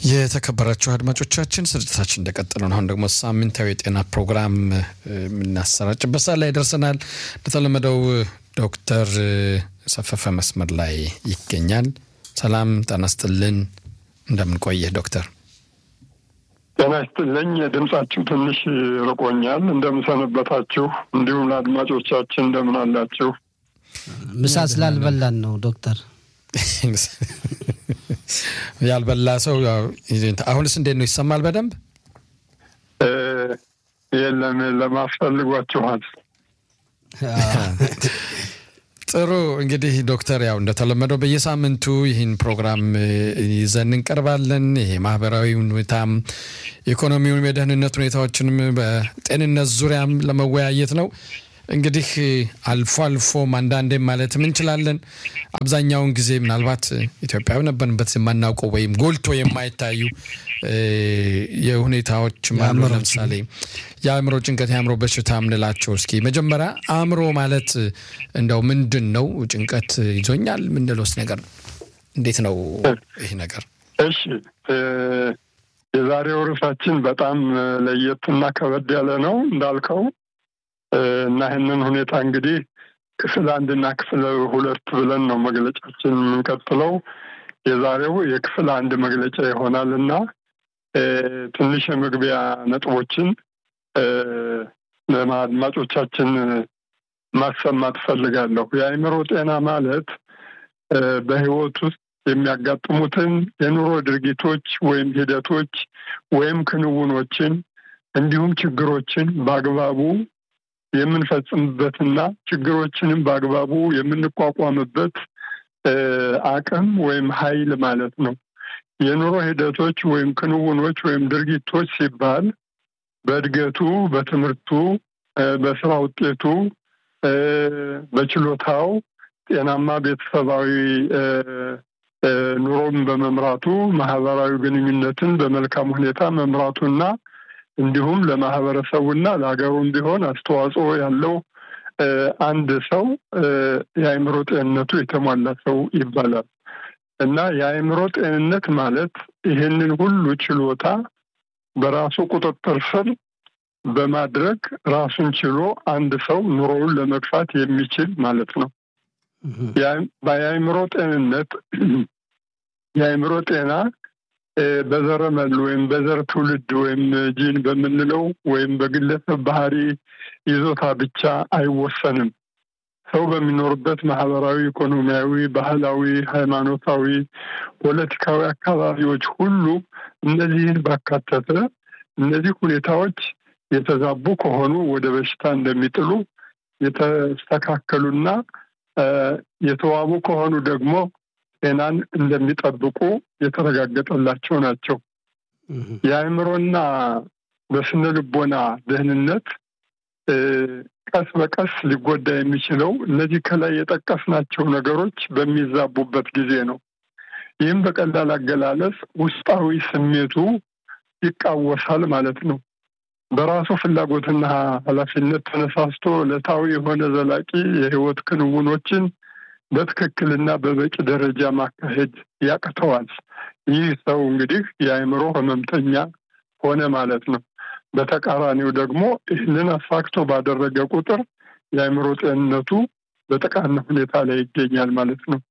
የተከበራችሁ አድማጮቻችን ስርጭታችን እንደቀጠለ ነው። አሁን ደግሞ ሳምንታዊ የጤና ፕሮግራም የምናሰራጭበት ሰዓት ላይ ደርሰናል። እንደተለመደው ዶክተር ሰፈፈ መስመር ላይ ይገኛል። ሰላም ጤና ይስጥልን። እንደምን ቆየህ ዶክተር? ጤና ይስጥልኝ። ድምጻችሁ ትንሽ ርቆኛል። እንደምን ሰነበታችሁ? እንዲሁም ለአድማጮቻችን እንደምን አላችሁ? ምሳ ስላልበላን ነው ዶክተር። ያልበላ ሰው አሁንስ እንዴት ነው? ይሰማል በደንብ? የለም ለማስፈልጓችኋል። ጥሩ እንግዲህ ዶክተር ያው እንደተለመደው በየሳምንቱ ይህን ፕሮግራም ይዘን እንቀርባለን። ይሄ ማህበራዊ ሁኔታም ኢኮኖሚውን፣ የደህንነት ሁኔታዎችንም በጤንነት ዙሪያም ለመወያየት ነው። እንግዲህ አልፎ አልፎም አንዳንዴም ማለትም እንችላለን አብዛኛውን ጊዜ ምናልባት ኢትዮጵያዊ ነበርንበት የማናውቀው ወይም ጎልቶ የማይታዩ የሁኔታዎች አሉ። ለምሳሌ የአእምሮ ጭንቀት፣ የአእምሮ በሽታ የምንላቸው እስኪ መጀመሪያ አእምሮ ማለት እንደው ምንድን ነው? ጭንቀት ይዞኛል ምንለውስ ነገር እንዴት ነው ይህ ነገር? እሺ የዛሬው ርዕሳችን በጣም ለየት እና ከበድ ያለ ነው እንዳልከው እና ይህንን ሁኔታ እንግዲህ ክፍል አንድ እና ክፍል ሁለት ብለን ነው መግለጫችን የምንቀጥለው። የዛሬው የክፍል አንድ መግለጫ ይሆናል እና ትንሽ የመግቢያ ነጥቦችን ለአድማጮቻችን ማሰማት እፈልጋለሁ። የአእምሮ ጤና ማለት በሕይወት ውስጥ የሚያጋጥሙትን የኑሮ ድርጊቶች ወይም ሂደቶች ወይም ክንውኖችን እንዲሁም ችግሮችን በአግባቡ የምንፈጽምበትና ችግሮችንም በአግባቡ የምንቋቋምበት አቅም ወይም ኃይል ማለት ነው። የኑሮ ሂደቶች ወይም ክንውኖች ወይም ድርጊቶች ሲባል በእድገቱ፣ በትምህርቱ፣ በስራ ውጤቱ፣ በችሎታው ጤናማ ቤተሰባዊ ኑሮን በመምራቱ ማህበራዊ ግንኙነትን በመልካም ሁኔታ መምራቱና እንዲሁም ለማህበረሰቡና ለሀገሩም ቢሆን አስተዋጽኦ ያለው አንድ ሰው የአእምሮ ጤንነቱ የተሟላ ሰው ይባላል እና የአእምሮ ጤንነት ማለት ይህንን ሁሉ ችሎታ በራሱ ቁጥጥር ስር በማድረግ ራሱን ችሎ አንድ ሰው ኑሮውን ለመግፋት የሚችል ማለት ነው። የአእምሮ ጤንነት የአእምሮ ጤና በዘረመል ወይም በዘር ትውልድ ወይም ጂን በምንለው ወይም በግለሰብ ባህሪ ይዞታ ብቻ አይወሰንም። ሰው በሚኖርበት ማህበራዊ፣ ኢኮኖሚያዊ፣ ባህላዊ፣ ሃይማኖታዊ፣ ፖለቲካዊ አካባቢዎች ሁሉ እነዚህን ባካተተ እነዚህ ሁኔታዎች የተዛቡ ከሆኑ ወደ በሽታ እንደሚጥሉ የተስተካከሉና የተዋቡ ከሆኑ ደግሞ ጤናን እንደሚጠብቁ የተረጋገጠላቸው ናቸው። የአእምሮና በስነ ልቦና ደህንነት ቀስ በቀስ ሊጎዳ የሚችለው እነዚህ ከላይ የጠቀስናቸው ነገሮች በሚዛቡበት ጊዜ ነው። ይህም በቀላል አገላለጽ ውስጣዊ ስሜቱ ይቃወሳል ማለት ነው። በራሱ ፍላጎትና ኃላፊነት ተነሳስቶ ዕለታዊ የሆነ ዘላቂ የህይወት ክንውኖችን በትክክልና በበቂ ደረጃ ማካሄድ ያቅተዋል። ይህ ሰው እንግዲህ የአእምሮ ህመምተኛ ሆነ ማለት ነው። በተቃራኒው ደግሞ ይህንን አሳክቶ ባደረገ ቁጥር የአእምሮ ጤንነቱ በጠቃና ሁኔታ ላይ ይገኛል ማለት ነው።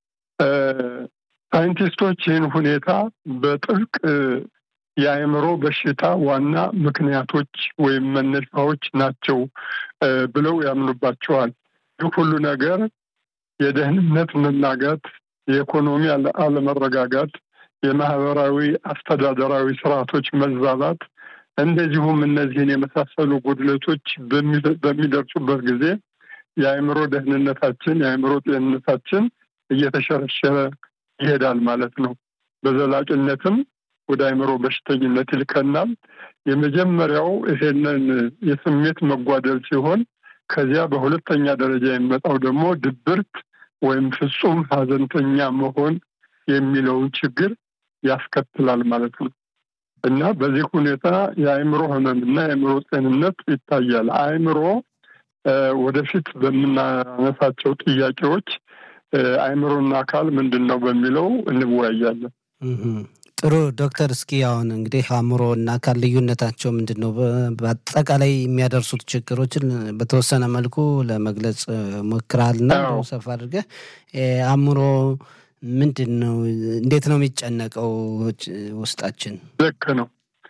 ሳይንቲስቶች ይህን ሁኔታ በጥብቅ የአእምሮ በሽታ ዋና ምክንያቶች ወይም መነሻዎች ናቸው ብለው ያምኑባቸዋል። ይህ ሁሉ ነገር የደህንነት መናጋት፣ የኢኮኖሚ አለመረጋጋት፣ የማህበራዊ አስተዳደራዊ ስርዓቶች መዛባት እንደዚሁም እነዚህን የመሳሰሉ ጉድለቶች በሚደርሱበት ጊዜ የአእምሮ ደህንነታችን የአእምሮ ጤንነታችን እየተሸረሸረ ይሄዳል ማለት ነው። በዘላቂነትም ወደ አእምሮ በሽተኝነት ይልከናል። የመጀመሪያው ይሄንን የስሜት መጓደል ሲሆን ከዚያ በሁለተኛ ደረጃ የሚመጣው ደግሞ ድብርት ወይም ፍጹም ሀዘንተኛ መሆን የሚለውን ችግር ያስከትላል ማለት ነው እና በዚህ ሁኔታ የአእምሮ ህመምና የአእምሮ ጤንነት ይታያል። አእምሮ ወደፊት በምናነሳቸው ጥያቄዎች አእምሮና አካል ምንድን ነው በሚለው እንወያያለን። ጥሩ ዶክተር፣ እስኪ አሁን እንግዲህ አእምሮ እና አካል ልዩነታቸው ምንድን ነው? በአጠቃላይ የሚያደርሱት ችግሮችን በተወሰነ መልኩ ለመግለጽ ሞክረሃልና ሰፋ አድርገህ አእምሮ ምንድን ነው? እንዴት ነው የሚጨነቀው ውስጣችን? ልክ ነው።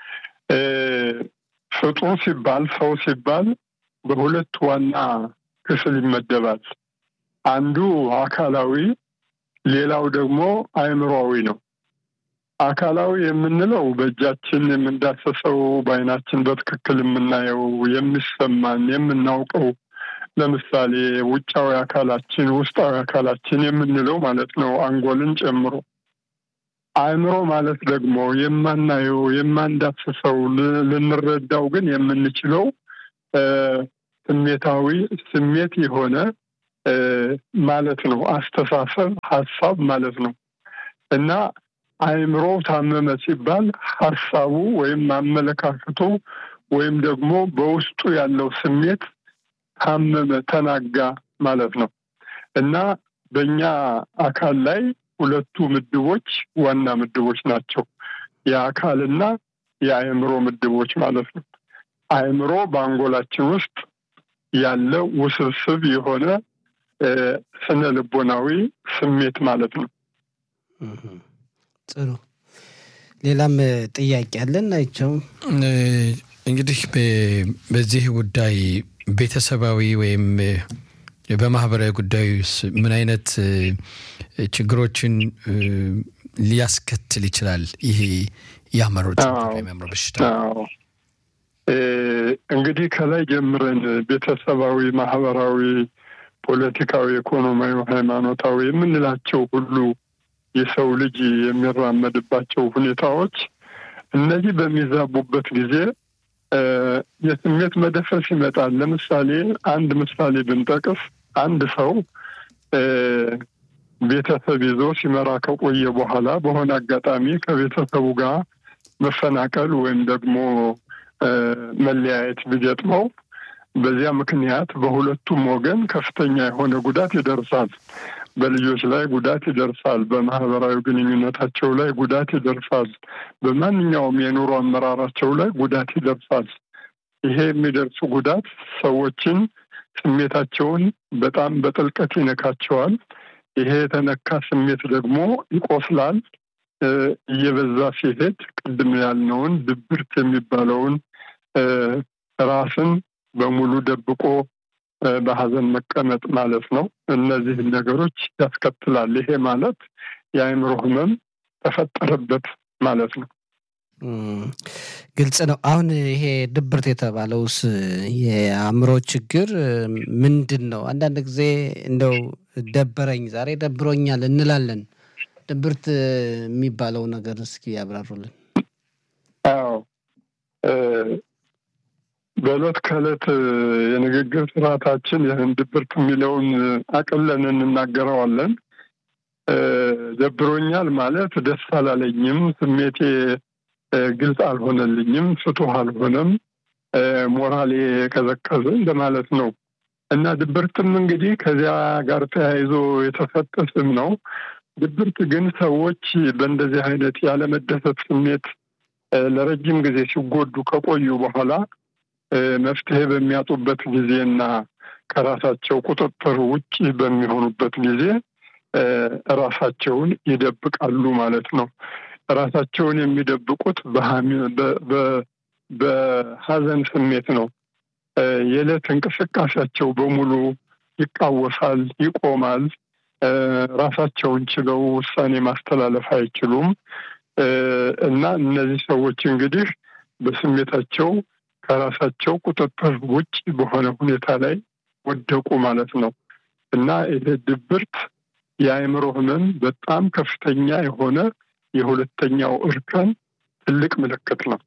ፍጡር ሲባል ሰው ሲባል በሁለት ዋና ክፍል ይመደባል። አንዱ አካላዊ፣ ሌላው ደግሞ አእምሮዊ ነው። አካላዊ የምንለው በእጃችን የምንዳሰሰው፣ በዓይናችን በትክክል የምናየው፣ የሚሰማን፣ የምናውቀው ለምሳሌ ውጫዊ አካላችን፣ ውስጣዊ አካላችን የምንለው ማለት ነው አንጎልን ጨምሮ። አእምሮ ማለት ደግሞ የማናየው፣ የማንዳስሰው፣ ልንረዳው ግን የምንችለው ስሜታዊ ስሜት የሆነ ማለት ነው። አስተሳሰብ፣ ሀሳብ ማለት ነው እና አእምሮ ታመመ ሲባል ሀሳቡ ወይም አመለካከቱ ወይም ደግሞ በውስጡ ያለው ስሜት ታመመ፣ ተናጋ ማለት ነው እና በእኛ አካል ላይ ሁለቱ ምድቦች ዋና ምድቦች ናቸው። የአካልና የአእምሮ ምድቦች ማለት ነው። አእምሮ በአንጎላችን ውስጥ ያለ ውስብስብ የሆነ ስነ ልቦናዊ ስሜት ማለት ነው። ጥሩ። ሌላም ጥያቄ አለን ናቸው። እንግዲህ በዚህ ጉዳይ ቤተሰባዊ ወይም በማህበራዊ ጉዳይ ምን አይነት ችግሮችን ሊያስከትል ይችላል? ይሄ የአእምሮ የአእምሮ በሽታ እንግዲህ ከላይ ጀምረን ቤተሰባዊ፣ ማህበራዊ፣ ፖለቲካዊ፣ ኢኮኖሚያዊ፣ ሃይማኖታዊ የምንላቸው ሁሉ የሰው ልጅ የሚራመድባቸው ሁኔታዎች እነዚህ በሚዛቡበት ጊዜ የስሜት መደፈስ ይመጣል። ለምሳሌ አንድ ምሳሌ ብንጠቅስ አንድ ሰው ቤተሰብ ይዞ ሲመራ ከቆየ በኋላ በሆነ አጋጣሚ ከቤተሰቡ ጋር መፈናቀል ወይም ደግሞ መለያየት ቢገጥመው በዚያ ምክንያት በሁለቱም ወገን ከፍተኛ የሆነ ጉዳት ይደርሳል። በልጆች ላይ ጉዳት ይደርሳል። በማህበራዊ ግንኙነታቸው ላይ ጉዳት ይደርሳል። በማንኛውም የኑሮ አመራራቸው ላይ ጉዳት ይደርሳል። ይሄ የሚደርሱ ጉዳት ሰዎችን ስሜታቸውን በጣም በጥልቀት ይነካቸዋል። ይሄ የተነካ ስሜት ደግሞ ይቆስላል። እየበዛ ሲሄድ ቅድም ያልነውን ድብርት የሚባለውን ራስን በሙሉ ደብቆ በሀዘን መቀመጥ ማለት ነው። እነዚህን ነገሮች ያስከትላል። ይሄ ማለት የአእምሮ ህመም ተፈጠረበት ማለት ነው። ግልጽ ነው። አሁን ይሄ ድብርት የተባለውስ የአእምሮ ችግር ምንድን ነው? አንዳንድ ጊዜ እንደው ደበረኝ፣ ዛሬ ደብሮኛል እንላለን። ድብርት የሚባለው ነገር እስኪ ያብራሩልን። አዎ በዕለት ከዕለት የንግግር ስርዓታችን ይህን ድብርት የሚለውን አቅለን እንናገረዋለን። ደብሮኛል ማለት ደስ አላለኝም፣ ስሜቴ ግልጽ አልሆነልኝም፣ ፍቱህ አልሆነም፣ ሞራሌ የቀዘቀዘ እንደማለት ነው እና ድብርትም እንግዲህ ከዚያ ጋር ተያይዞ የተሰጠ ስም ነው። ድብርት ግን ሰዎች በእንደዚህ አይነት ያለመደሰት ስሜት ለረጅም ጊዜ ሲጎዱ ከቆዩ በኋላ መፍትሄ በሚያጡበት ጊዜና ከራሳቸው ቁጥጥር ውጭ በሚሆኑበት ጊዜ ራሳቸውን ይደብቃሉ ማለት ነው። ራሳቸውን የሚደብቁት በሀዘን ስሜት ነው። የዕለት እንቅስቃሴያቸው በሙሉ ይቃወሳል፣ ይቆማል። ራሳቸውን ችለው ውሳኔ ማስተላለፍ አይችሉም እና እነዚህ ሰዎች እንግዲህ በስሜታቸው ከራሳቸው ቁጥጥር ውጭ በሆነ ሁኔታ ላይ ወደቁ ማለት ነው እና ይሄ ድብርት የአእምሮ ህመም በጣም ከፍተኛ የሆነ የሁለተኛው እርከን ትልቅ ምልክት ነው።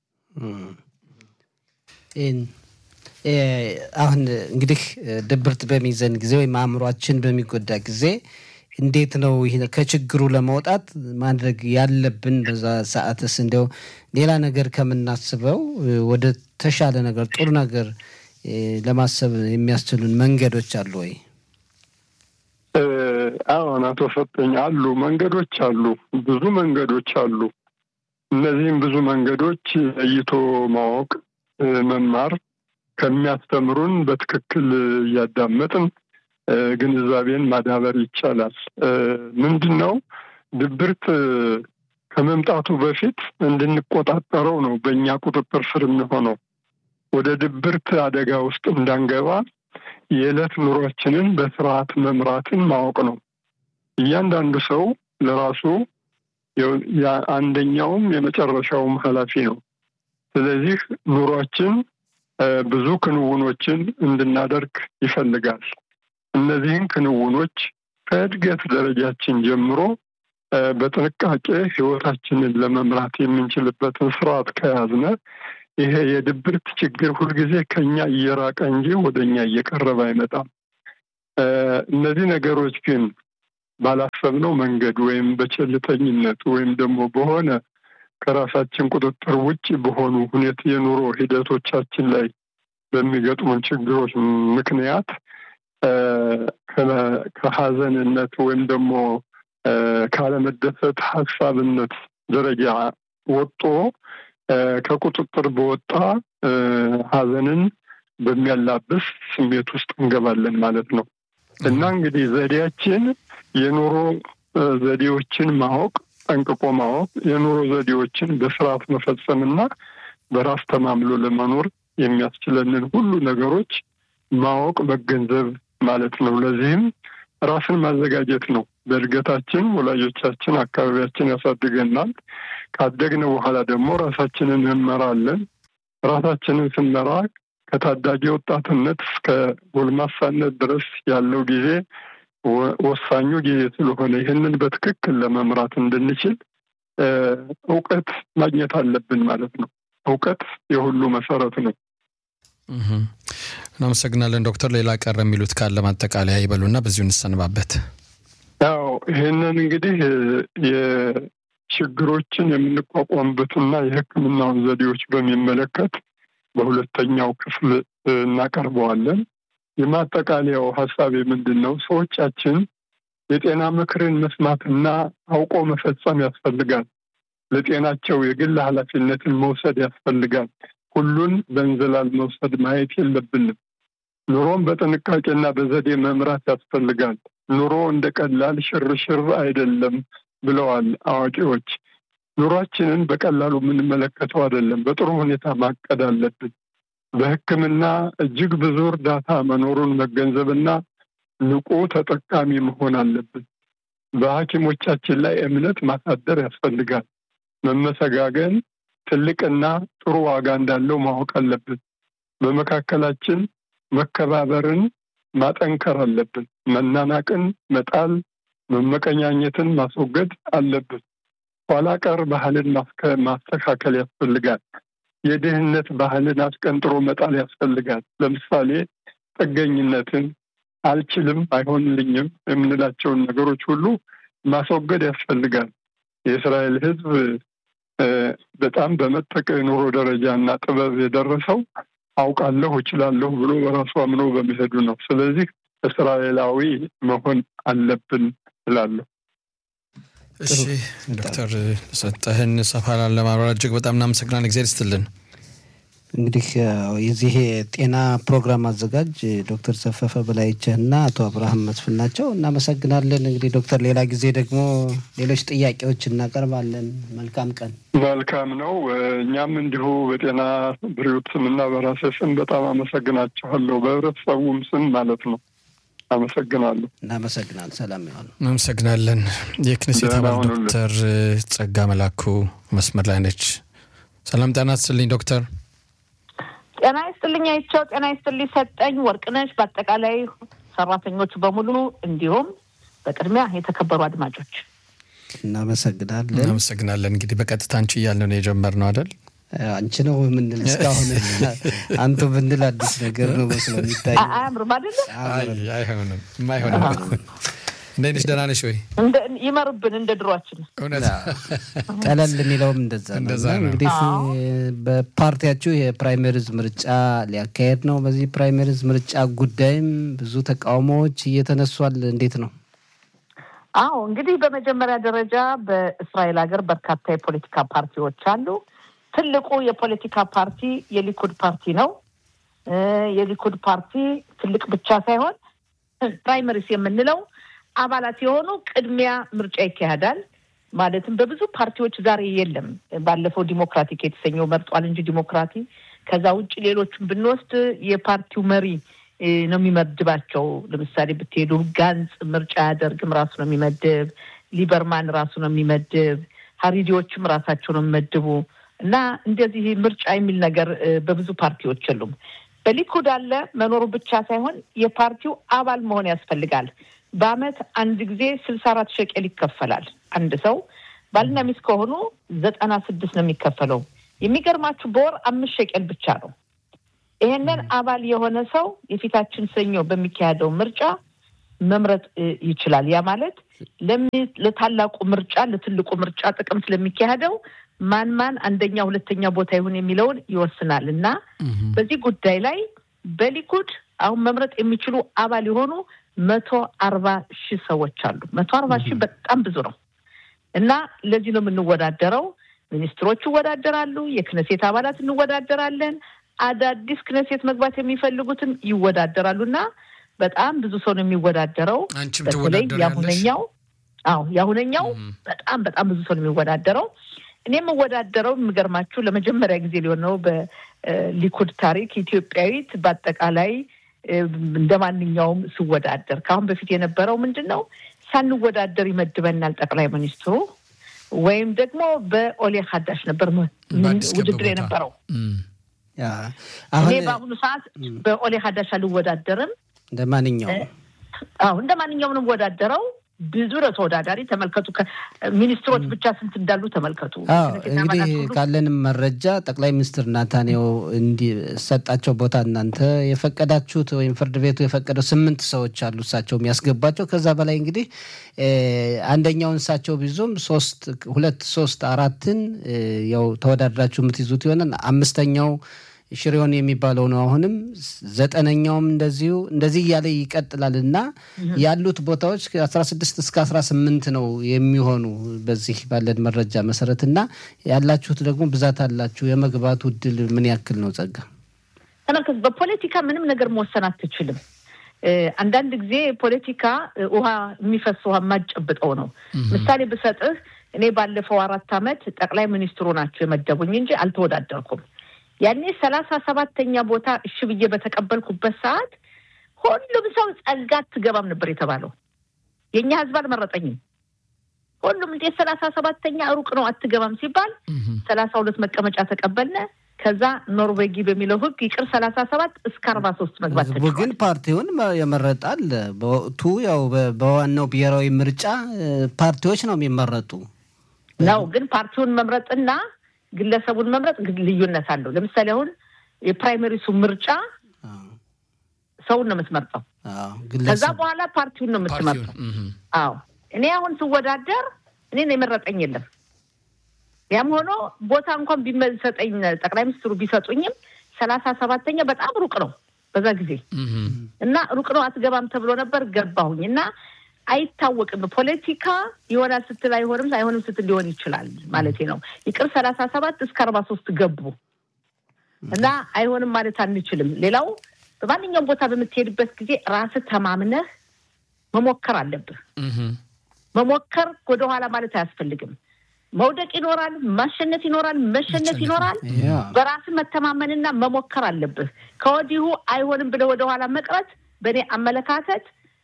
አሁን እንግዲህ ድብርት በሚይዘን ጊዜ ወይም አእምሯችን በሚጎዳ ጊዜ እንዴት ነው ይህ ከችግሩ ለመውጣት ማድረግ ያለብን? በዛ ሰዓትስ እንዲያው ሌላ ነገር ከምናስበው ወደ ተሻለ ነገር ጥሩ ነገር ለማሰብ የሚያስችሉን መንገዶች አሉ ወይ? አዎን፣ አቶ ሰጠኝ አሉ፣ መንገዶች አሉ፣ ብዙ መንገዶች አሉ። እነዚህም ብዙ መንገዶች ለይቶ ማወቅ መማር ከሚያስተምሩን በትክክል እያዳመጥን ግንዛቤን ማዳበር ይቻላል። ምንድን ነው ድብርት ከመምጣቱ በፊት እንድንቆጣጠረው ነው በእኛ ቁጥጥር ስር የሚሆነው። ወደ ድብርት አደጋ ውስጥ እንዳንገባ የዕለት ኑሯችንን በስርዓት መምራትን ማወቅ ነው። እያንዳንዱ ሰው ለራሱ አንደኛውም የመጨረሻውም ኃላፊ ነው። ስለዚህ ኑሯችን ብዙ ክንውኖችን እንድናደርግ ይፈልጋል። እነዚህን ክንውኖች ከእድገት ደረጃችን ጀምሮ በጥንቃቄ ህይወታችንን ለመምራት የምንችልበትን ስርዓት ከያዝነ ይሄ የድብርት ችግር ሁልጊዜ ከኛ እየራቀ እንጂ ወደ እኛ እየቀረበ አይመጣም። እነዚህ ነገሮች ግን ባላሰብነው መንገድ ወይም በቸልተኝነት ወይም ደግሞ በሆነ ከራሳችን ቁጥጥር ውጭ በሆኑ ሁኔታ የኑሮ ሂደቶቻችን ላይ በሚገጥሙን ችግሮች ምክንያት ከሀዘንነት ወይም ደግሞ ካለመደሰት ሀሳብነት ደረጃ ወጦ ከቁጥጥር በወጣ ሀዘንን በሚያላብስ ስሜት ውስጥ እንገባለን ማለት ነው እና እንግዲህ ዘዴያችን የኑሮ ዘዴዎችን ማወቅ ጠንቅቆ ማወቅ የኑሮ ዘዴዎችን በስርዓት መፈጸምና በራስ ተማምሎ ለመኖር የሚያስችለንን ሁሉ ነገሮች ማወቅ መገንዘብ ማለት ነው። ለዚህም ራስን ማዘጋጀት ነው። በእድገታችን ወላጆቻችን፣ አካባቢያችን ያሳድገናል። ካደግን በኋላ ደግሞ ራሳችንን እንመራለን። ራሳችንን ስንመራ ከታዳጊ ወጣትነት እስከ ጎልማሳነት ድረስ ያለው ጊዜ ወሳኙ ጊዜ ስለሆነ ይህንን በትክክል ለመምራት እንድንችል እውቀት ማግኘት አለብን ማለት ነው። እውቀት የሁሉ መሰረት ነው። እናመሰግናለን ዶክተር። ሌላ ቀረ የሚሉት ካለ ማጠቃለያ ይበሉና በዚሁ እንሰንባበት። ያው ይህንን እንግዲህ የችግሮችን የምንቋቋምበትና የሕክምናውን ዘዴዎች በሚመለከት በሁለተኛው ክፍል እናቀርበዋለን። የማጠቃለያው ሀሳቤ ምንድን ነው? ሰዎቻችን የጤና ምክርን መስማትና አውቆ መፈጸም ያስፈልጋል። ለጤናቸው የግል ኃላፊነትን መውሰድ ያስፈልጋል። ሁሉን በእንዝላል መውሰድ ማየት የለብንም። ኑሮን በጥንቃቄና በዘዴ መምራት ያስፈልጋል። ኑሮ እንደ ቀላል ሽርሽር አይደለም ብለዋል አዋቂዎች። ኑሯችንን በቀላሉ የምንመለከተው አይደለም። በጥሩ ሁኔታ ማቀድ አለብን። በሕክምና እጅግ ብዙ እርዳታ መኖሩን መገንዘብና ንቁ ተጠቃሚ መሆን አለብን። በሐኪሞቻችን ላይ እምነት ማሳደር ያስፈልጋል። መመሰጋገን ትልቅና ጥሩ ዋጋ እንዳለው ማወቅ አለብን። በመካከላችን መከባበርን ማጠንከር አለብን። መናናቅን መጣል፣ መመቀኛኘትን ማስወገድ አለብን። ኋላ ቀር ባህልን ማስተካከል ያስፈልጋል። የድህነት ባህልን አስቀንጥሮ መጣል ያስፈልጋል። ለምሳሌ ጥገኝነትን፣ አልችልም፣ አይሆንልኝም የምንላቸውን ነገሮች ሁሉ ማስወገድ ያስፈልጋል። የእስራኤል ሕዝብ በጣም በመጠቀ የኑሮ ደረጃ እና ጥበብ የደረሰው አውቃለሁ እችላለሁ ብሎ በራሱ አምኖ በመሄዱ ነው። ስለዚህ እስራኤላዊ መሆን አለብን እላለሁ። እሺ ዶክተር ሰጠህን ሰፋ ላለ ማብራሪያ እጅግ በጣም እናመሰግናለን። እግዚአብሔር ይስጥልን። እንግዲህ የዚህ የጤና ፕሮግራም አዘጋጅ ዶክተር ሰፈፈ በላይቸህና አቶ አብርሃም መስፍን ናቸው። እናመሰግናለን። እንግዲህ ዶክተር ሌላ ጊዜ ደግሞ ሌሎች ጥያቄዎች እናቀርባለን። መልካም ቀን። መልካም ነው። እኛም እንዲሁ በጤና ብሪዎት ስም እና በራሴ ስም በጣም አመሰግናችኋለሁ። በህብረተሰቡም ስም ማለት ነው። አመሰግናለሁ። እናመሰግናለን። ሰላም ይሆኑ። እናመሰግናለን። የክኔሴት አባል ዶክተር ጸጋ መላኩ መስመር ላይ ነች። ሰላም ጤና ይስጥልኝ ዶክተር። ጤና ይስጥልኝ አይቸው። ጤና ይስጥልኝ ሰጠኝ ወርቅነሽ፣ በአጠቃላይ ሰራተኞቹ በሙሉ እንዲሁም በቅድሚያ የተከበሩ አድማጮች እናመሰግናለን። እናመሰግናለን። እንግዲህ በቀጥታ አንቺ እያልን ነው የጀመርነው አይደል? አንቺ ነው የምንል እስካሁን አንቱ ብንል አዲስ ነገር ነው መስሎ የሚታይ አያምርም አይደለም? አይሆንም፣ የማይሆንም እንዴት ነሽ? ደህና ነሽ ወይ? ይመርብን እንደ ድሯችን። እውነት ቀለል የሚለውም እንደዛ ነው። እንደዛ እና ነው። እንግዲህ በፓርቲያችሁ የፕራይመሪዝ ምርጫ ሊያካሄድ ነው። በዚህ ፕራይመሪዝ ምርጫ ጉዳይም ብዙ ተቃውሞዎች እየተነሷል። እንዴት ነው? አዎ እንግዲህ በመጀመሪያ ደረጃ በእስራኤል ሀገር በርካታ የፖለቲካ ፓርቲዎች አሉ። ትልቁ የፖለቲካ ፓርቲ የሊኩድ ፓርቲ ነው። የሊኩድ ፓርቲ ትልቅ ብቻ ሳይሆን ፕራይመሪስ የምንለው አባላት የሆኑ ቅድሚያ ምርጫ ይካሄዳል። ማለትም በብዙ ፓርቲዎች ዛሬ የለም። ባለፈው ዲሞክራቲክ የተሰኘው መርጧል እንጂ ዲሞክራቲ ከዛ ውጭ ሌሎቹን ብንወስድ የፓርቲው መሪ ነው የሚመድባቸው። ለምሳሌ ብትሄዱ ጋንጽ ምርጫ አያደርግም፣ ራሱ ነው የሚመድብ። ሊበርማን ራሱ ነው የሚመድብ። ሀሪዲዎችም ራሳቸው ነው የሚመድቡ እና እንደዚህ ምርጫ የሚል ነገር በብዙ ፓርቲዎች የሉም። በሊኩድ አለ መኖሩ ብቻ ሳይሆን የፓርቲው አባል መሆን ያስፈልጋል። በአመት አንድ ጊዜ ስልሳ አራት ሸቄል ይከፈላል። አንድ ሰው ባልና ሚስት ከሆኑ ዘጠና ስድስት ነው የሚከፈለው። የሚገርማችሁ በወር አምስት ሸቄል ብቻ ነው። ይሄንን አባል የሆነ ሰው የፊታችን ሰኞ በሚካሄደው ምርጫ መምረጥ ይችላል። ያ ማለት ለታላቁ ምርጫ ለትልቁ ምርጫ ጥቅም ስለሚካሄደው ማን ማን አንደኛ ሁለተኛ ቦታ ይሁን የሚለውን ይወስናል እና በዚህ ጉዳይ ላይ በሊኩድ አሁን መምረጥ የሚችሉ አባል የሆኑ መቶ አርባ ሺህ ሰዎች አሉ። መቶ አርባ ሺህ በጣም ብዙ ነው እና ለዚህ ነው የምንወዳደረው። ሚኒስትሮች ይወዳደራሉ። የክነሴት አባላት እንወዳደራለን። አዳዲስ ክነሴት መግባት የሚፈልጉትም ይወዳደራሉ እና በጣም ብዙ ሰው ነው የሚወዳደረው። በተለይ የአሁነኛው አዎ የአሁነኛው በጣም በጣም ብዙ ሰው ነው የሚወዳደረው። እኔ የምወዳደረው የሚገርማችሁ ለመጀመሪያ ጊዜ ሊሆን ነው በሊኩድ ታሪክ ኢትዮጵያዊት በአጠቃላይ እንደ ማንኛውም ስወዳደር። ከአሁን በፊት የነበረው ምንድን ነው? ሳንወዳደር ይመድበናል ጠቅላይ ሚኒስትሩ ወይም ደግሞ በኦሌ ሀዳሽ ነበር ውድድር የነበረው። እኔ በአሁኑ ሰዓት በኦሌ ሀዳሽ አልወዳደርም። እንደ ማንኛውም አዎ እንደ ማንኛውም ነው የምወዳደረው። ብዙ ነው ተወዳዳሪ። ተመልከቱ፣ ሚኒስትሮች ብቻ ስንት እንዳሉ ተመልከቱ። እንግዲህ ካለንም መረጃ ጠቅላይ ሚኒስትር ናታንያሁ እንዲሰጣቸው ቦታ እናንተ የፈቀዳችሁት ወይም ፍርድ ቤቱ የፈቀደው ስምንት ሰዎች አሉ እሳቸው የሚያስገባቸው። ከዛ በላይ እንግዲህ አንደኛውን እሳቸው ቢዙም ሶስት ሁለት ሶስት አራትን ያው ተወዳድራችሁ የምትይዙት ይሆናል። አምስተኛው ሽሬውን የሚባለው ነው። አሁንም ዘጠነኛውም እንደዚሁ እንደዚህ እያለ ይቀጥላል እና ያሉት ቦታዎች ከአስራ ስድስት እስከ አስራ ስምንት ነው የሚሆኑ በዚህ ባለን መረጃ መሰረት እና ያላችሁት ደግሞ ብዛት አላችሁ። የመግባቱ እድል ምን ያክል ነው? ጸጋ ተመልከት። በፖለቲካ ምንም ነገር መወሰን አትችልም። አንዳንድ ጊዜ ፖለቲካ ውሃ የሚፈስ ውሃ የማጨብጠው ነው። ምሳሌ ብሰጥህ እኔ ባለፈው አራት ዓመት ጠቅላይ ሚኒስትሩ ናቸው የመደቡኝ እንጂ አልተወዳደርኩም። ያኔ ሰላሳ ሰባተኛ ቦታ እሺ ብዬ በተቀበልኩበት ሰዓት ሁሉም ሰው ጸጋ አትገባም ነበር የተባለው። የእኛ ህዝብ አልመረጠኝም። ሁሉም እንዴት ሰላሳ ሰባተኛ ሩቅ ነው አትገባም ሲባል ሰላሳ ሁለት መቀመጫ ተቀበልነ። ከዛ ኖርዌጊ በሚለው ህግ ይቅር ሰላሳ ሰባት እስከ አርባ ሶስት መግባት ህዝቡ ግን ፓርቲውን የመረጣል። በወቅቱ ያው በዋናው ብሔራዊ ምርጫ ፓርቲዎች ነው የሚመረጡ ነው። ግን ፓርቲውን መምረጥና ግለሰቡን መምረጥ ልዩነት አለው። ለምሳሌ አሁን የፕራይመሪሱ ምርጫ ሰውን ነው የምትመርጠው። ከዛ በኋላ ፓርቲውን ነው የምትመርጠው። አዎ እኔ አሁን ስወዳደር እኔን የመረጠኝ የለም። ያም ሆኖ ቦታ እንኳን ቢሰጠኝ ጠቅላይ ሚኒስትሩ ቢሰጡኝም ሰላሳ ሰባተኛ በጣም ሩቅ ነው በዛ ጊዜ እና ሩቅ ነው አትገባም ተብሎ ነበር ገባሁኝ እና አይታወቅም። ፖለቲካ ይሆናል ስትል አይሆንም፣ አይሆንም ስትል ሊሆን ይችላል ማለት ነው። ይቅር ሰላሳ ሰባት እስከ አርባ ሶስት ገቡ እና አይሆንም ማለት አንችልም። ሌላው በማንኛውም ቦታ በምትሄድበት ጊዜ ራስህ ተማምነህ መሞከር አለብህ። መሞከር ወደኋላ ማለት አያስፈልግም። መውደቅ ይኖራል፣ ማሸነፍ ይኖራል፣ መሸነፍ ይኖራል። በራስህ መተማመንና መሞከር አለብህ። ከወዲሁ አይሆንም ብለህ ወደኋላ መቅረት በእኔ አመለካከት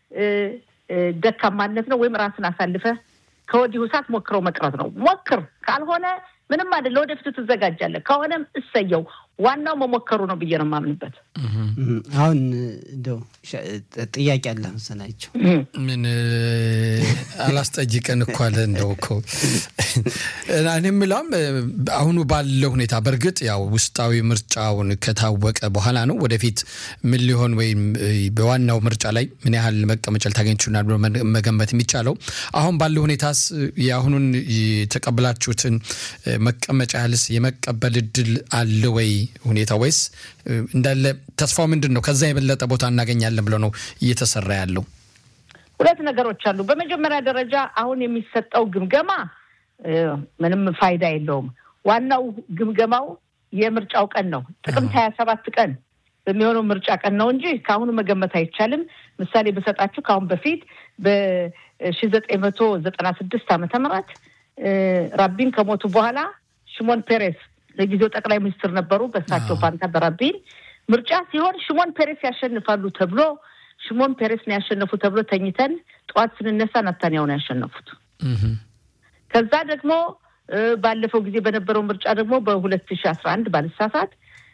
ደካማነት ነው። ወይም ራስን አሳልፈህ ከወዲሁ ሰዓት ሞክረው መቅረት ነው። ሞክር፣ ካልሆነ ምንም አይደል፣ ለወደፊቱ ትዘጋጃለህ። ከሆነም እሰየው። ዋናው መሞከሩ ነው ብዬ ነው የማምንበት። አሁን እንደው ጥያቄ አለ መሰላቸው። ምን አላስጠይቀን እኮ አለ እንደው እኮ እኔ የምለውም አሁኑ ባለው ሁኔታ በእርግጥ ያው ውስጣዊ ምርጫውን ከታወቀ በኋላ ነው ወደፊት ምን ሊሆን ወይም በዋናው ምርጫ ላይ ምን ያህል መቀመጫ ልታገኝ ትችላል ብሎ መገንበት የሚቻለው አሁን ባለው ሁኔታስ የአሁኑን የተቀበላችሁትን መቀመጫ ያህልስ የመቀበል እድል አለ ወይ ሁኔታ ወይስ እንዳለ ተስፋው ምንድን ነው? ከዛ የበለጠ ቦታ እናገኛለን ብሎ ነው እየተሰራ ያለው? ሁለት ነገሮች አሉ። በመጀመሪያ ደረጃ አሁን የሚሰጠው ግምገማ ምንም ፋይዳ የለውም። ዋናው ግምገማው የምርጫው ቀን ነው። ጥቅምት ሀያ ሰባት ቀን በሚሆነው ምርጫ ቀን ነው እንጂ ከአሁኑ መገመት አይቻልም። ምሳሌ በሰጣችሁ ከአሁን በፊት በሺ ዘጠኝ መቶ ዘጠና ስድስት ዓመተ ምህረት ራቢን ከሞቱ በኋላ ሽሞን ፔሬስ ለጊዜው ጠቅላይ ሚኒስትር ነበሩ። በእሳቸው ፋንታ በራቢን ምርጫ ሲሆን ሽሞን ፔሬስ ያሸንፋሉ ተብሎ ሽሞን ፔሬስ ነው ያሸነፉ ተብሎ ተኝተን ጠዋት ስንነሳ ናታንያሁ ነው ያሸነፉት። ከዛ ደግሞ ባለፈው ጊዜ በነበረው ምርጫ ደግሞ በሁለት ሺ አስራ አንድ ባልሳሳት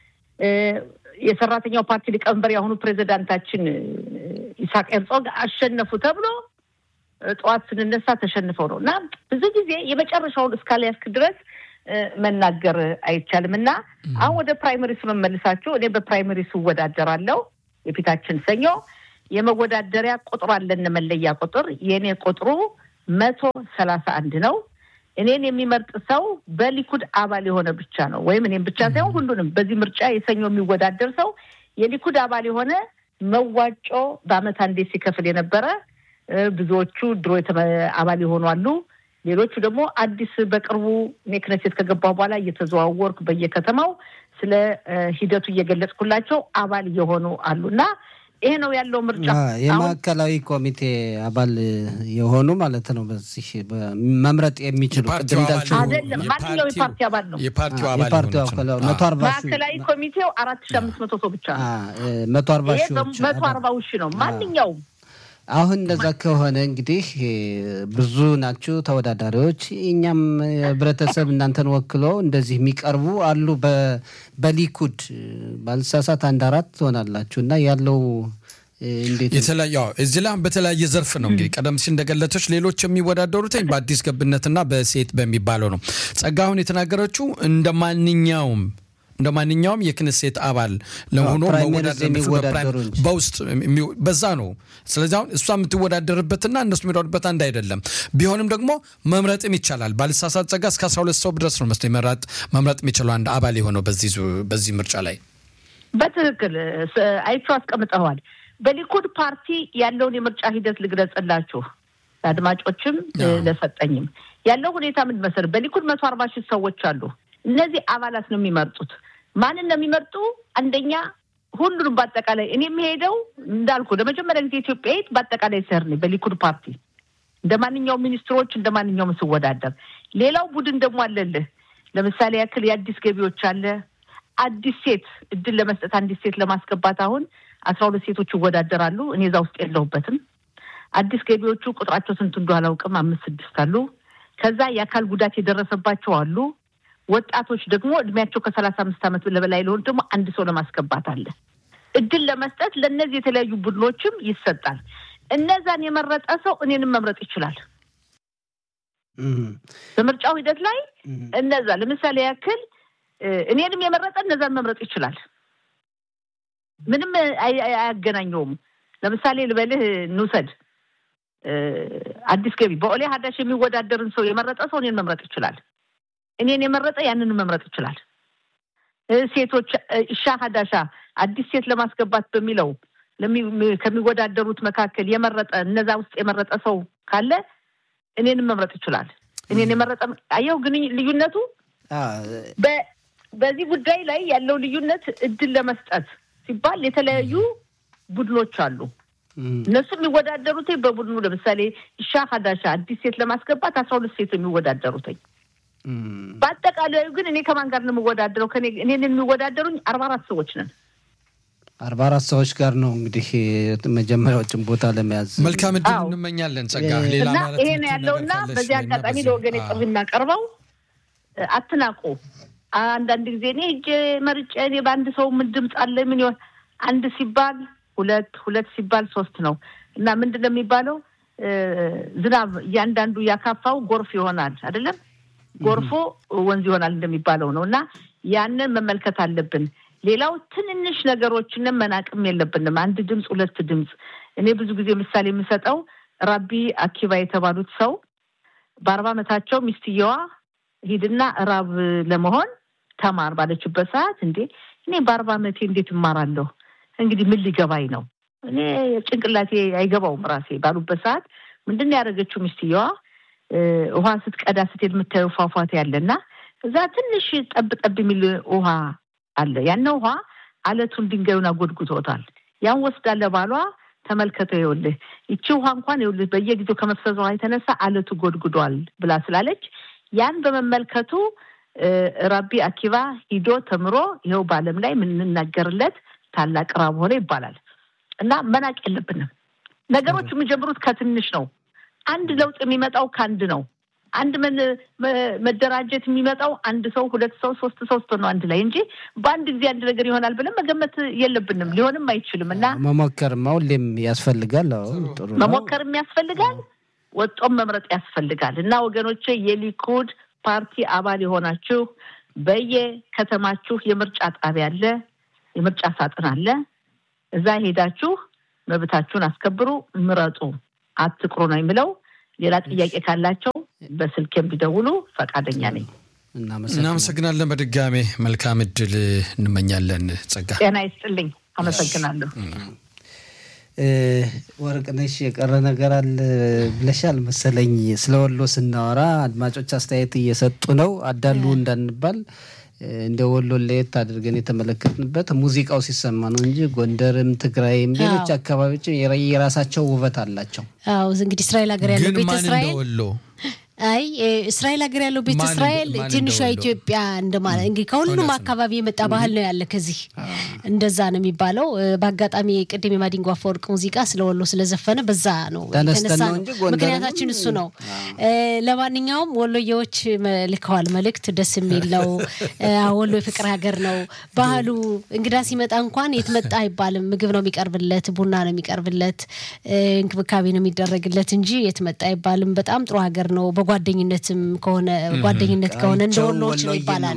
የሰራተኛው ፓርቲ ሊቀመንበር የአሁኑ ፕሬዚዳንታችን ኢሳቅ ሄርዞግ አሸነፉ ተብሎ ጠዋት ስንነሳ ተሸንፈው ነው እና ብዙ ጊዜ የመጨረሻውን እስካልያዝክ ድረስ መናገር አይቻልም እና አሁን ወደ ፕራይመሪስ መመልሳችሁ እኔ በፕራይመሪስ እወዳደራለሁ የፊታችን ሰኞ የመወዳደሪያ ቁጥር አለን መለያ ቁጥር የእኔ ቁጥሩ መቶ ሰላሳ አንድ ነው እኔን የሚመርጥ ሰው በሊኩድ አባል የሆነ ብቻ ነው ወይም እኔም ብቻ ሳይሆን ሁሉንም በዚህ ምርጫ የሰኞ የሚወዳደር ሰው የሊኩድ አባል የሆነ መዋጮ በአመት አንዴ ሲከፍል የነበረ ብዙዎቹ ድሮ አባል የሆኑ አሉ ሌሎቹ ደግሞ አዲስ በቅርቡ እኔ ክነሴት ከገባሁ በኋላ እየተዘዋወርኩ በየከተማው ስለ ሂደቱ እየገለጽኩላቸው አባል እየሆኑ አሉ እና ይሄ ነው ያለው ምርጫ። የማዕከላዊ ኮሚቴ አባል የሆኑ ማለት ነው። በዚህ መምረጥ የሚችሉ ቅድም እንዳልሽው አይደለም፣ ማንኛው የፓርቲ አባል ነው። የፓርቲው አባል የፓርቲው የሆኑት ነው። መቶ አርባ ሺህ ማዕከላዊ ኮሚቴው አራት ሺ አምስት መቶ ሰው ብቻ ነው። መቶ አርባ ይሄ ሺዎች መቶ አርባ ሺ ነው ማንኛውም አሁን እንደዛ ከሆነ እንግዲህ ብዙ ናችሁ ተወዳዳሪዎች። እኛም ህብረተሰብ እናንተን ወክለው እንደዚህ የሚቀርቡ አሉ። በ- በሊኩድ ባልሳሳት አንድ አራት ትሆናላችሁ እና ያለው እንዴት ነው? የተለያየ አዎ፣ እዚህ ላይ አሁን በተለያየ ዘርፍ ነው እንግዲህ ቀደም ሲል እንደገለቶች ሌሎች የሚወዳደሩት በአዲስ ገብነትና በሴት በሚባለው ነው። ጸጋ አሁን የተናገረችው እንደ ማንኛውም እንደ ማንኛውም የክንሴት አባል ለሆኖ ፕራይመሪዝ መወዳደር የሚችሉ የሚወዳደሩ በፕራይም- እንጂ። በውስጥ የሚው- በዛ ነው። ስለዚህ አሁን እሷ የምትወዳደርበትና እነሱ የሚወዳደሩበት አንድ አይደለም። ቢሆንም ደግሞ መምረጥም ይቻላል። ባልሳሳት ጸጋ እስከ 12 ሰው ድረስ ነው መስሎ መምረጥ መምረጥ የሚችለው አንድ አባል የሆነው በዚህ ዙ- በዚህ ምርጫ ላይ በትክክል ስ- አይቼው አስቀምጠዋል። በሊኩድ ፓርቲ ያለውን የምርጫ ሂደት ልግለጽላችሁ ለአድማጮችም አዎ። ለሰጠኝም ያለው ሁኔታ ምን መሰለህ? በሊኩድ መቶ አርባ ሺህ ሰዎች አሉ። እነዚህ አባላት ነው የሚመርጡት። ማንን ነው የሚመርጡ? አንደኛ ሁሉንም በአጠቃላይ እኔ የሚሄደው እንዳልኩ ለመጀመሪያ ጊዜ ኢትዮጵያዊት በአጠቃላይ ስር ነኝ በሊኩድ ፓርቲ እንደ ማንኛውም ሚኒስትሮች እንደ ማንኛውም ስወዳደር። ሌላው ቡድን ደግሞ አለልህ። ለምሳሌ ያክል የአዲስ ገቢዎች አለ። አዲስ ሴት እድል ለመስጠት አንዲት ሴት ለማስገባት አሁን አስራ ሁለት ሴቶች ይወዳደራሉ። እኔ እዛ ውስጥ የለሁበትም። አዲስ ገቢዎቹ ቁጥራቸው ስንት እንደሆነ አላውቅም። አምስት ስድስት አሉ። ከዛ የአካል ጉዳት የደረሰባቸው አሉ። ወጣቶች ደግሞ እድሜያቸው ከሰላሳ አምስት ዓመት በላይ ለሆኑ ደግሞ አንድ ሰው ለማስገባት አለ። እድል ለመስጠት ለእነዚህ የተለያዩ ቡድኖችም ይሰጣል። እነዛን የመረጠ ሰው እኔንም መምረጥ ይችላል። እም፣ በምርጫው ሂደት ላይ እም፣ እነዛ ለምሳሌ ያክል እ፣ እኔንም የመረጠ እነዛን መምረጥ ይችላል። ምንም አይ- አይ- አያገናኘውም። ለምሳሌ ልበልህ እንውሰድ እ፣ አዲስ ገቢ በኦሌ ሀዳሽ የሚወዳደርን ሰው የመረጠ ሰው እኔን መምረጥ ይችላል። እኔን የመረጠ ያንን መምረጥ ይችላል። እ፣ ሴቶች እ፣ ኢሻ ሀዳሻ አዲስ ሴት ለማስገባት በሚለው ለሚ- ከሚወዳደሩት መካከል የመረጠ እነዛ ውስጥ የመረጠ ሰው ካለ እኔንም መምረጥ ይችላል። እኔን የመረጠ አየው ግን ልዩነቱ አ፣ በ- በዚህ ጉዳይ ላይ ያለው ልዩነት እድል ለመስጠት ሲባል የተለያዩ ቡድኖች አሉ። እም፣ እነሱ የሚወዳደሩት በቡድኑ ለምሳሌ ኢሻ ሀዳሻ አዲስ ሴት ለማስገባት አስራ ሁለት ሴት የሚወዳደሩትኝ እም፣ በአጠቃላዩ ግን እኔ ከማን ጋር ነው የምወዳደረው? ከኔ እኔን የሚወዳደሩኝ አርባ አራት ሰዎች ነን። አርባ አራት ሰዎች ጋር ነው እንግዲህ መጀመሪያዎችን ቦታ ለመያዝ መልካም እድል አዎ። እንመኛለን። ጸጋ እ- ሌላ እና ማለት ይሄ ነው የምትይው ያለው ነገር እና ካለሽ በዚህ በይና አጋጣሚ በዚህ- ለወገን አዎ። ጥሪ እናቀርበው እ፣ አትናቁ። አንዳንድ ጊዜ እኔ እጄ መርጬ እኔ በአንድ ሰው ምን ድምፅ አለ ምን ይሆን አንድ ሲባል ሁለት ሁለት ሲባል ሶስት ነው እና ምንድን ነው የሚባለው እ፣ ዝናብ እያንዳንዱ ያካፋው ጎርፍ ይሆናል አይደለም ጎርፎ ወንዝ ይሆናል እንደሚባለው ነው እና ያንን መመልከት አለብን። ሌላው ትንንሽ ነገሮችንም መናቅም የለብንም። አንድ ድምፅ ሁለት ድምፅ እኔ ብዙ ጊዜ ምሳሌ የምሰጠው ራቢ አኪባ የተባሉት ሰው በአርባ ዓመታቸው ሚስትየዋ ሂድና ራብ ለመሆን ተማር ባለችበት ሰዓት እንዴ እኔ በአርባ ዓመቴ እንዴት እማራለሁ? እንግዲህ ምን ሊገባኝ ነው? እኔ ጭንቅላቴ አይገባውም ራሴ ባሉበት ሰዓት ምንድን ነው ያደረገችው ሚስትየዋ ውሃ ስትቀዳ ስትሄድ የምታየው ፏፏቴ አለና እዛ ትንሽ ጠብ ጠብ የሚል ውሃ አለ። ያን ውሃ አለቱን ድንጋዩን አጎድጉቶታል። ያን ወስዳለ ባሏ ተመልከተው፣ ይኸውልህ ይቺ ውሃ እንኳን ይኸውልህ በየጊዜው ከመፍሰሷ የተነሳ አለቱ ጎድጉዷል ብላ ስላለች ያን በመመልከቱ ራቢ አኪባ ሂዶ ተምሮ ይኸው በዓለም ላይ የምንናገርለት ታላቅ ራብ ሆነ ይባላል። እና መናቅ የለብንም። ነገሮች የሚጀምሩት ከትንሽ ነው። አንድ ለውጥ የሚመጣው ከአንድ ነው። አንድ መደራጀት የሚመጣው አንድ ሰው፣ ሁለት ሰው፣ ሶስት ሰው ስትሆን ነው አንድ ላይ እንጂ በአንድ ጊዜ አንድ ነገር ይሆናል ብለን መገመት የለብንም። ሊሆንም አይችልም እና መሞከርማ ሁሌም ያስፈልጋል። ጥሩ መሞከርም ያስፈልጋል፣ ወጦም መምረጥ ያስፈልጋል እና ወገኖቼ የሊኩድ ፓርቲ አባል የሆናችሁ በየከተማችሁ የምርጫ ጣቢያ አለ፣ የምርጫ ሳጥን አለ። እዛ ሄዳችሁ መብታችሁን አስከብሩ፣ ምረጡ፣ አትቅሩ ነው የሚለው። ሌላ ጥያቄ ካላቸው በስልክ ቢደውሉ ፈቃደኛ ነኝ። እናመሰግናለን። በድጋሜ መልካም እድል እንመኛለን። ጸጋ ጤና ይስጥልኝ። አመሰግናለሁ። ወርቅነሽ የቀረ ነገር አለ ብለሻል መሰለኝ። ስለ ወሎ ስናወራ አድማጮች አስተያየት እየሰጡ ነው። አዳሉ እንዳንባል እንደ ወሎ ለየት አድርገን የተመለከትንበት ሙዚቃው ሲሰማ ነው እንጂ ጎንደርም፣ ትግራይም ሌሎች አካባቢዎች የራሳቸው ውበት አላቸው። አዎ እንግዲህ እስራኤል ሀገር ያለው ቤተ እስራኤል ወሎ አይ እስራኤል ሀገር ያለው ቤተ እስራኤል ትንሿ ኢትዮጵያ እንደማለት እንግዲህ ከሁሉም አካባቢ የመጣ ባህል ነው ያለ ከዚህ እንደዛ ነው የሚባለው። በአጋጣሚ ቅድም የማዲንጎ አፈወርቅ ሙዚቃ ስለ ወሎ ስለዘፈነ በዛ ነው የተነሳ ነው። ምክንያታችን እሱ ነው። ለማንኛውም ወሎዬዎች ልከዋል መልእክት። ደስ የሚል ነው። ወሎ የፍቅር ሀገር ነው። ባህሉ እንግዳ ሲመጣ እንኳን የት መጣ አይባልም። ምግብ ነው የሚቀርብለት፣ ቡና ነው የሚቀርብለት፣ እንክብካቤ ነው የሚደረግለት እንጂ የት መጣ አይባልም። በጣም ጥሩ ሀገር ነው። በጓደኝነትም ከሆነ ጓደኝነት ከሆነ እንደ ወሎዎች ነው ይባላል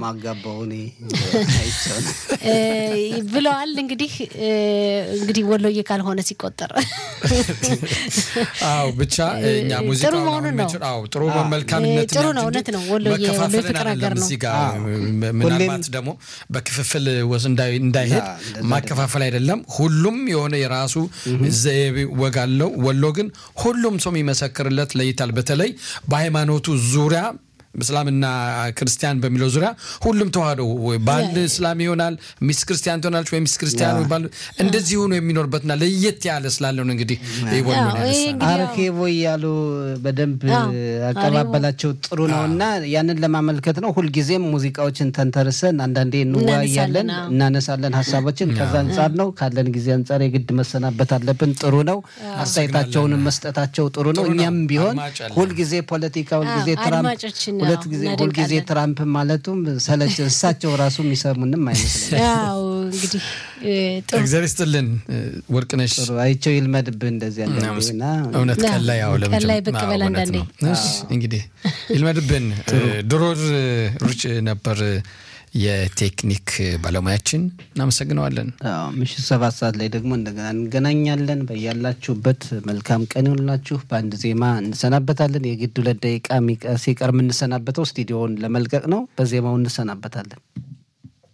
ብለዋል። እንግዲህ እንግዲህ ወሎዬ ካልሆነ ሲቆጠር አዎ ብቻ እኛ ሙዚቃ ጥሩ መሆኑን ነው። አዎ ጥሩ መልካምነት ጥሩ ነው። እውነት ነው። ወሎዬ ወሎ ፍቅር ሀገር ነው። እዚህ ጋር ምናልባት ደግሞ በክፍፍል ወስ እንዳይሄድ ማከፋፈል አይደለም። ሁሉም የሆነ የራሱ ዘይቤ ወግ አለው። ወሎ ግን ሁሉም ሰው የሚመሰክርለት ለይታል። በተለይ በሃይማኖቱ ዙሪያ እስላምና ክርስቲያን በሚለው ዙሪያ ሁሉም ተዋህዶ ባል እስላም ይሆናል፣ ሚስት ክርስቲያን ትሆናለች፣ ወይ ሚስት ክርስቲያን ይባል እንደዚህ ሆኖ የሚኖርበትና ለየት ያለ ስላለው ነው። እንግዲህ አርኬቦ እያሉ በደንብ አቀባበላቸው ጥሩ ነው እና ያንን ለማመልከት ነው። ሁልጊዜም ሙዚቃዎችን ተንተርሰን አንዳንዴ እንወያያለን፣ እናነሳለን ሀሳቦችን። ከዛ አንጻር ነው ካለን ጊዜ አንጻር የግድ መሰናበት አለብን። ጥሩ ነው። አስተያየታቸውንም መስጠታቸው ጥሩ ነው። እኛም ቢሆን ሁልጊዜ ፖለቲካ ሁልጊዜ ትራምፕ ሁለት ጊዜ ሁልጊዜ ትራምፕ ማለቱም ሰለች እሳቸው ራሱ የሚሰሙንም አይመስለኝም። ያው እንግዲህ እግዚአብሔር ይስጥልን ወርቅነሽ። አይቸው ይልመድብህ እንደዚህ ያለ እውነት ቀን ላይ ያው ቀን ላይ ብቅ በል አንዳንዴ እንግዲህ ይልመድብን። ድሮር ሩጭ ነበር የቴክኒክ ባለሙያችን እናመሰግነዋለን። ምሽት ሰባት ሰዓት ላይ ደግሞ እንደገና እንገናኛለን። በያላችሁበት መልካም ቀን ይሆንላችሁ። በአንድ ዜማ እንሰናበታለን። የግድ ሁለት ደቂቃ ሲቀር የምንሰናበተው ስቱዲዮውን ለመልቀቅ ነው። በዜማው እንሰናበታለን።